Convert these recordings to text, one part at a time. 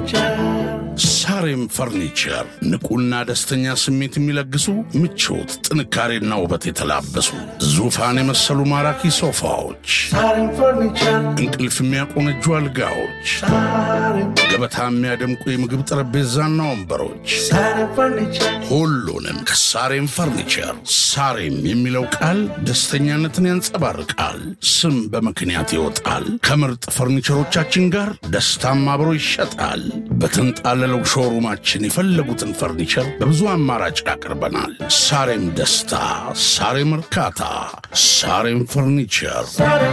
ሳሬም ፈርኒቸር ንቁና ደስተኛ ስሜት የሚለግሱ ምቾት፣ ጥንካሬና ውበት የተላበሱ ዙፋን የመሰሉ ማራኪ ሶፋዎች፣ እንቅልፍ የሚያቆነጁ አልጋዎች፣ ገበታ የሚያደምቁ የምግብ ጠረጴዛና ወንበሮች ሁሉንም ከሳሬም ፈርኒቸር። ሳሬም የሚለው ቃል ደስተኛነትን ያንጸባርቃል። ስም በምክንያት ይወጣል። ከምርጥ ፈርኒቸሮቻችን ጋር ደስታም አብሮ ይሸጣል። በተንጣለለው ሾሩማችን የፈለጉትን ፈርኒቸር በብዙ አማራጭ ያቀርበናል። ሳሬም ደስታ፣ ሳሬም እርካታ፣ ሳሬም ፈርኒቸር።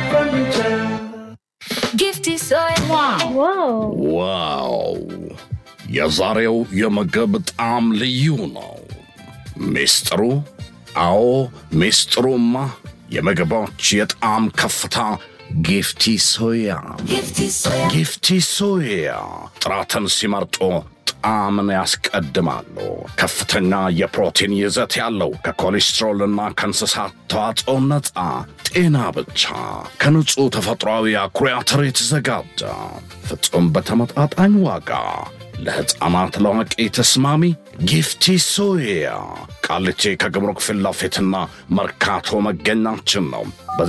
Gifty soy. ዋው ዋው! የዛሬው የምግብ ጣዕም ልዩ ነው። ሚስጥሩ? አዎ ሚስጥሩማ የምግቦች የጣዕም ከፍታ ጊፍቲ ሶያ። Gifty soy. ጊፍቲ ሶያ ጥራትን ሲመርጡ ጣዕምን ያስቀድማሉ። ከፍተኛ የፕሮቲን ይዘት ያለው ከኮሌስትሮልና ከእንስሳት ተዋጽኦ ነፃ ጤና ብቻ ከንጹሕ ተፈጥሯዊ አኩሪ አተር የተዘጋጀ ፍጹም በተመጣጣኝ ዋጋ ለሕፃናት ለአዋቂ ተስማሚ ጊፍቲ ሶያ ቃሊቲ ከግብሩክ ፊት ለፊትና መርካቶ መገኛችን ነው።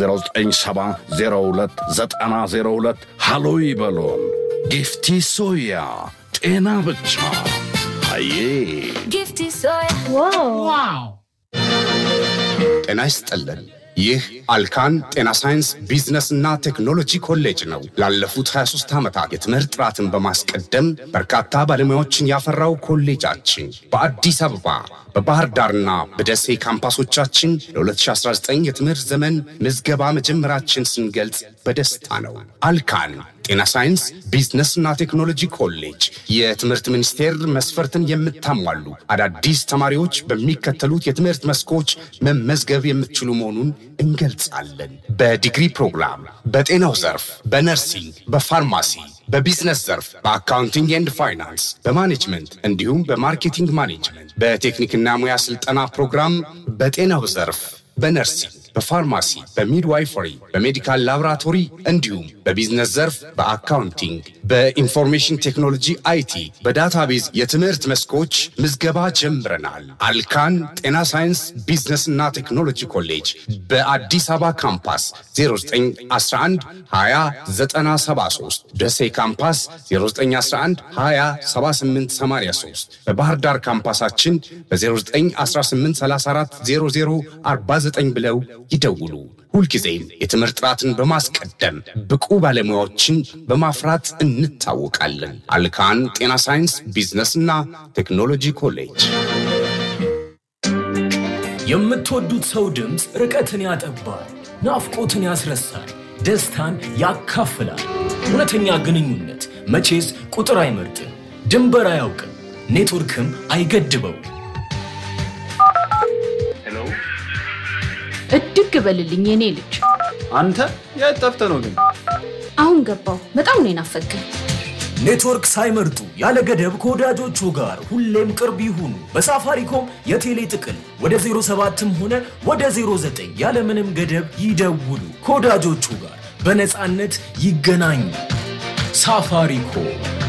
በ09702902 ሃሎ ይበሉን። ጊፍቲ ሶያ ጤና ብቻ አዬ Gifty soy. ዋው ጤና ይስጥልን። ይህ አልካን ጤና ሳይንስ ቢዝነስና ቴክኖሎጂ ኮሌጅ ነው። ላለፉት 23 ዓመታት የትምህርት ጥራትን በማስቀደም በርካታ ባለሙያዎችን ያፈራው ኮሌጃችን በአዲስ አበባ በባህር ዳርና በደሴ ካምፓሶቻችን ለ2019 የትምህርት ዘመን ምዝገባ መጀመራችን ስንገልጽ በደስታ ነው። አልካን ጤና ሳይንስ ቢዝነስና ቴክኖሎጂ ኮሌጅ የትምህርት ሚኒስቴር መስፈርትን የምታሟሉ አዳዲስ ተማሪዎች በሚከተሉት የትምህርት መስኮች መመዝገብ የምትችሉ መሆኑን እንገልጻለን። በዲግሪ ፕሮግራም፣ በጤናው ዘርፍ፣ በነርሲንግ፣ በፋርማሲ በቢዝነስ ዘርፍ በአካውንቲንግ ኤንድ ፋይናንስ፣ በማኔጅመንት እንዲሁም በማርኬቲንግ ማኔጅመንት፣ በቴክኒክና ሙያ ስልጠና ፕሮግራም፣ በጤናው ዘርፍ በነርሲንግ፣ በፋርማሲ፣ በሚድዋይፈሪ፣ በሜዲካል ላቦራቶሪ እንዲሁም በቢዝነስ ዘርፍ በአካውንቲንግ፣ በኢንፎርሜሽን ቴክኖሎጂ አይቲ፣ በዳታቤዝ የትምህርት መስኮች ምዝገባ ጀምረናል። አልካን ጤና ሳይንስ ቢዝነስና ቴክኖሎጂ ኮሌጅ በአዲስ አበባ ካምፓስ 0911 20 ደሴ ካምፓስ 0911 20 7883 በባህር ዳር ካምፓሳችን በ091834 0049 ብለው ይደውሉ። ሁልጊዜም የትምህርት ጥራትን በማስቀደም ብቁ ባለሙያዎችን በማፍራት እንታወቃለን። አልካን ጤና ሳይንስ ቢዝነስና ቴክኖሎጂ ኮሌጅ የምትወዱት ሰው ድምፅ ርቀትን ያጠባል፣ ናፍቆትን ያስረሳል፣ ደስታን ያካፍላል። እውነተኛ ግንኙነት መቼስ ቁጥር አይመርጥም፣ ድንበር አያውቅም፣ ኔትወርክም አይገድበው። እድግ በልልኝ የኔ ልጅ። አንተ የት ጠፍተህ ነው ግን? አሁን ገባው። በጣም ነው የናፈቀኝ። ኔትወርክ ሳይመርጡ ያለ ገደብ ከወዳጆቹ ጋር ሁሌም ቅርብ ይሁኑ። በሳፋሪኮም የቴሌ ጥቅል ወደ 07ም ሆነ ወደ 09 ያለምንም ገደብ ይደውሉ። ከወዳጆቹ ጋር በነፃነት ይገናኙ። ሳፋሪኮም